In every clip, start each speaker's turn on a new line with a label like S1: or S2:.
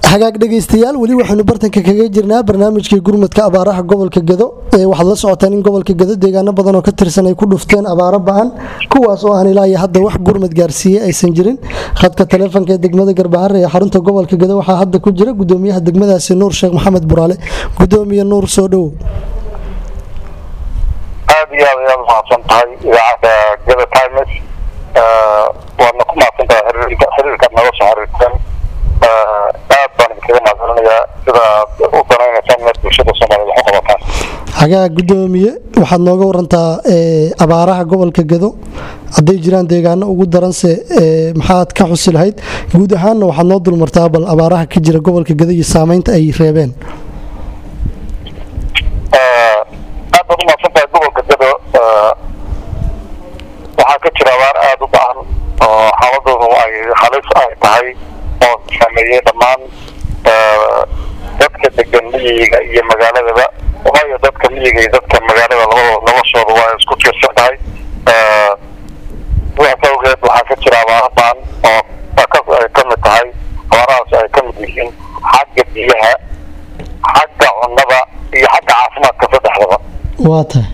S1: hagaag dhegaystayaal weli waxaynu bartanka kaga jirnaa barnaamijkii gurmadka abaaraha gobolka gedo waxaad la socotaan in gobolka gedo deegaano badan oo ka tirsan ay ku dhufteen abaaro ba-an kuwaas oo aan ilaa iyo hadda wax gurmad gaarsiiyey aysan jirin khadka taleefonka ee degmada garbahare ee xarunta gobolka gedo waxaa hadda ku jira gudoomiyaha degmadaasi nuur sheekh maxamed buraale gudoomiye nuur soo dhowow
S2: aad iyo aad ayaad umahadsan tahay idaacadda geda times waadna ku mahadsan tahay xiriirkaad naga soo xiriirteen aad baan idinkaga mahadcelinayaa sida aad u danaynaysaan inaad bulshada soomaaliyed wax u qabataan
S1: hagaa gudoomiye waxaad nooga warantaa abaaraha gobolka gedo hadday jiraan deegaano ugu daranse maxaad ka xusi lahayd guud ahaanna waxaad noo dulmartaa bal abaaraha ka jira gobolka gedo iyo saameynta ay reebeen
S2: aad baad umahadsan tahay gobolka gedo waxaa ka jira abaar aada u ba-an oo xaaladoodu ay halis ay tahay oo saameeyey dhammaan dadka degan miyiga iyo magaaladaba waayo dadka miyiga iyo dadka magaalada labadooda noloshooda waa isku tiirsan tahay sidaas awgeed waxaa ka jira abaaro baan oo ay ka mid tahay abaarahaas ay ka mid yihiin xagga biyaha xagga cunnada iyo xagga caafimaadka saddexdaba
S1: waa tahay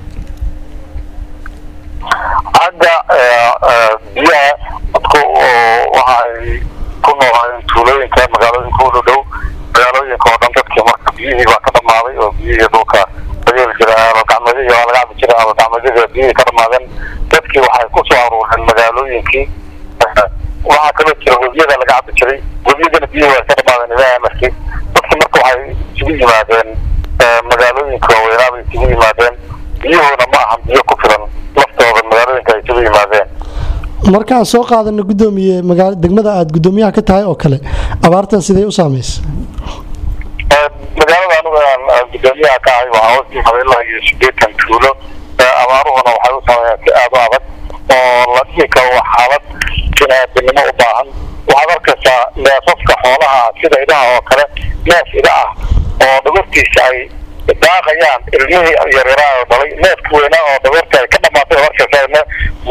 S2: xagga biyaha dadku waxa ay ku noolaayeen tuulooyinka magaalooyinka u dhow magaalooyinka oo dhan dadkii marka biyihii baa ka dhamaaday oo biyihii dhulka lageeli jira alogacmeedihii waa laga cabi jiray alogacmeedyada biyihii ka dhamaadeen dadkii waxay ku soo aruureen magaalooyinkii waxaa kaloo jira webiyada laga cabi jiray webiyadana biyihii waa ka dhamaadeen ilaahay amarkii dadki marka waxay isugu yimaadeen magaalooyinka waaweynaa bay isugu yimaadeen biyahoona ma ahan biyo ku filan laftooda magaalooyinka ay isugu yimaadeen
S1: markaan soo qaadano gudoomiye degmada aad gudoomiyaha ka tahay oo kale abaartan sidee u saameysa
S2: magaalada anigu aan gudoomiyaha ka ahay waxaa hoos yimaada ilaa iyo sideetan tuulo abaaruhuna waxay u sameeyaan si aada u adag oo la dhihi karo waa xaalad biniaadanimo u baahan waxaad arkaysaa neefafka xoolaha sida idaha oo kale neef ida ah oo dhogortiisa ay daaqayaan ilmihii yaryaraa oo dhalay neefka weynaa oo dhogorta ay ka dhamaatay oo arkaysaa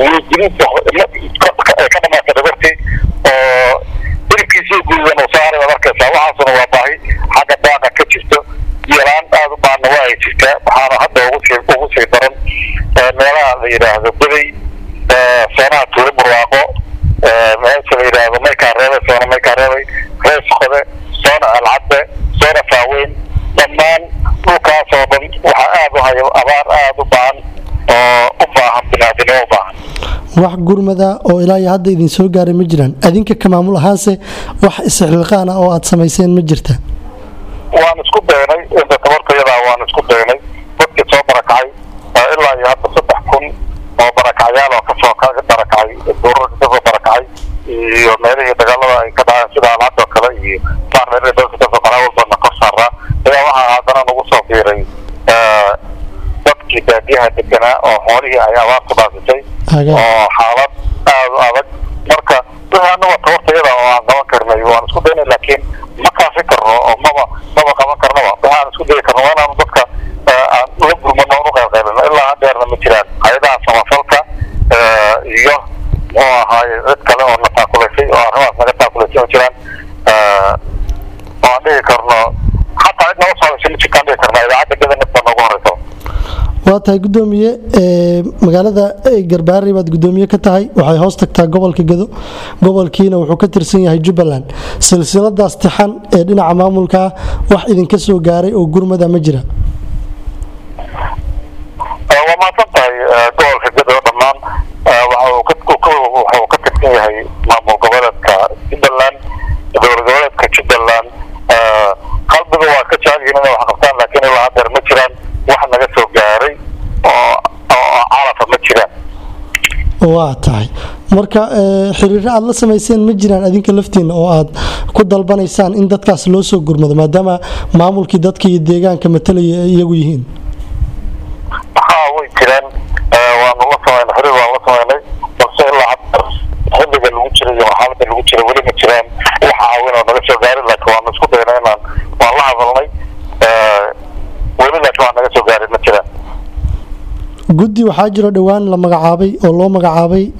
S2: ay ka dhamaatay dhogortii oo hilibkiisii guudan uu saaray waad arkaysaa waxaasuna waa baahi xagga daaqa ka jirto biyolaan aada u baahna waa ay jirtaa waxaana hadda ugu sii ugu sii daran meelaha la yidhaahdo baday soonaha tuuli burwaaqo meesha la yidhaahdo maykaa reebay soona maykaa reebay rees qode soona alcadde soona faaweyn dhammaan dhulkaas oo dhan waxaa aada u hayo abaar aada u baahan oo u baahan binaadinimo u baahan
S1: wax gurmada oo ilaa iyo hadda idin soo gaaray ma jiraan adinka ka maamul ahaanse wax istixliqaan ah oo aad samayseen ma jirta
S2: waan isku daynay inta tabartayadaa waan isku daynay dadkii soo barakacay ilaa iyo hadda saddex kun oo barakacyaal oo kasoo barakacay duurarka kasoo barakacay iyo meelihii dagaalada ay ka dhaceen sida alcadoo kale iyo qaar meelihii dadka kasoo qaraa walbana kor saaraa ayaa waxaa haddana nagu soo biiray dadkii baadiyaha deganaa oo xoolihii ay abaarku dhaafisay oo xaalad aada u adag marka wixii anaga tabartayada oo aan qaban karnay waan isku daynay laakiin ma kaafi karno oo maba maba qaban karnaba waxaan isku dayi karno waa inaanu dadka aan la gurmano on u qaybqaybino ilaa hadheerna ma jiraan hay-adaha samafalka iyo muxuu ahaaye cid kale oo na taakulaysay oo arrimahaas naga taakulaysay ma jiraan oo aan dhihi karno xataa cid naga soo hadashay ma jirtaan dhihi karna idaacadda gada nafta noogu horeysa
S1: waa tahay gudoomiye magaalada garbaari baad gudoomiye ka tahay waxay hoos tagtaa gobolka gedo gobolkiina wuxuu ka tirsan yahay jubbaland silsiladaas tixan ee dhinaca maamulka ah wax idinka soo gaaray oo gurmada ma jira
S2: waa mahadsan tahay gobolka gedo dhammaan waxuu ka tirsan yahay maamul goboleedka jubbaland dowlad goboleedka jubbaland qalbiga waa ka jecel yihiin inay wax qabtaan laakiin ilaa hadeer ma jiraan wax naga soo gaaray oo oo calafa ma jiraan
S1: waa tahay marka xiriiro aada la samayseen ma jiraan adinka laftiina oo aad ku dalbanaysaan in dadkaas loo soo gurmado maadaama maamulkii dadka iyo deegaanka matalaya ay iyagu yihiin
S2: haa way jiraan waanu la samaynay xiriir waan la samaynay balse ilaa hadda xilliga lagu jira iyo xaaladda lagu jira weli ma jiraan wax caawin oo naga soo gaarin laakiin waanu isku daynay inaan waan la hadalnay weli laakiin waa naga soo gaarin ma jiraan
S1: guddi waxaa jiro dhowaan la magacaabay oo loo magacaabay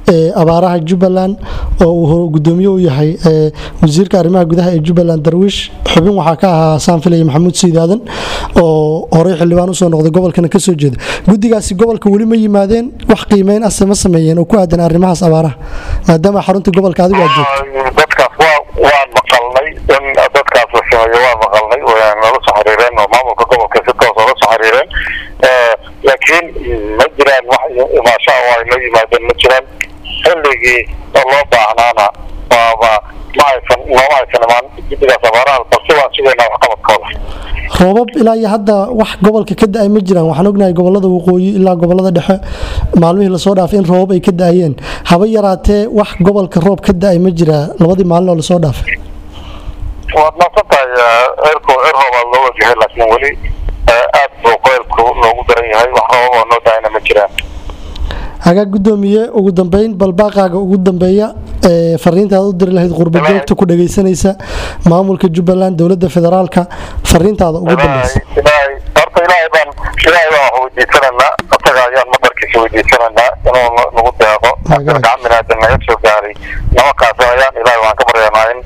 S1: abaaraha jubbaland oo uu gudoomiye u yahay wasiirka arrimaha gudaha ee jubbaland darwiish xubin waxaa ka ahaa saanfilaya maxamuud siidaadan oo horey xildhibaan usoo noqday gobolkana kasoo jeeda guddigaasi gobolka weli ma yimaadeen wax qiimeyn ase ma sameeyeen oo ku aadan arrimahaas abaaraha maadaama xarunta gobolka adigu aad joogto
S2: dadkaas waa waan maqalnay in dadkaas la sameeyo waa maqalnay nala soo xiriireen oo maamulka gobolka si toos oola soo xiriireen laakiin ma jiraan wax imaashaa oo ay la yimaadeen ma jiraan xilligii oo loo baahnaana waaba ma aysan nooma aysan imaan guddigaas abaaraha balse waan sugaynaa waxqabadkooda
S1: roobab ilaa iyo hadda wax gobolka ka da-ay ma jiraan waxaan ognahay gobolada waqooyi ilaa gobolada dhexe maalmihii lasoo dhaafay in roobab ay ka da-ayeen haba yaraatee wax gobolka roob ka da-ay ma jiraa labadii maalin oo lasoo dhaafay
S2: waad maasan tahay cirku cir roobaad loo wajahey laakiin weli aad buu qoylku loogu daran yahay wax roobab oo noo daayna ma jiraan
S1: hagaa gudoomiye ugu dambeyn balbaaqaaga ugu dambeeya fariintaada u diri lahayd qurba joogta ku dhagaysanaysa maamulka jubbaland dowlada federaalka fariintaada ugu dambeysa
S2: horta ilaahay baan ilaahay baan wax weydiisanaynaa asaga ayaan madarkiisa weydiisanaynaa inuu nagu deeqo gacan binaadan naga soo gaaray nimankaas ayaan ilaahay waan ka baryanaa in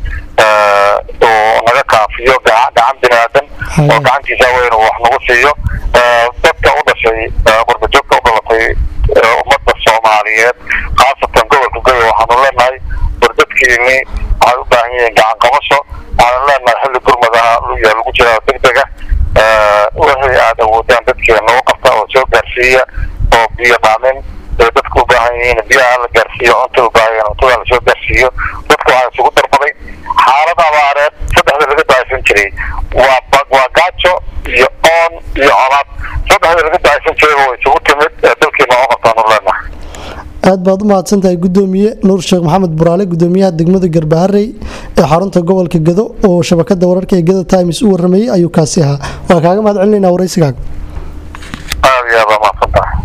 S2: uu naga kaafiyo gacan binaadan oo gacantiisa weyn uu wax nagu siiyo dadka u dhashay qurba joogta u dhalatay ummadda soomaaliyeed khaasatan gobolka goya waxaanu leenahay wardadkiini waxay u baahan yihiin gacan qabasho waxaanu leenahay xilli gurmadaha yaa lagu jiraa degdega wixii aad awoodaan dadkeena u qabta oo soo gaarsiiya oo biyo dhaamin ee dadku u baahan yihiin biyaha la gaarsiiyo cunta u baahan cuntada lasoo gaarsiiyo dadka waxaa isugu darbaday xaalad abaareed saddexda laga daaysan jiray waa waa gaajo iyo oon iyo colaad saddexda laga daaysan jiray way isugu timid dalkiina oo qabtaanu leenahay
S1: aad baad u mahadsantahay gudoomiye nuur sheekh maxamed buraale gudoomiyaha degmada garbaharey ee xarunta gobolka gado oo shabakada wararka ee gada times u waramayey ayuu kaasi ahaa waa kaaga mahad celinayna waraysigaaga
S2: aad iyo aad baa mahadsantahay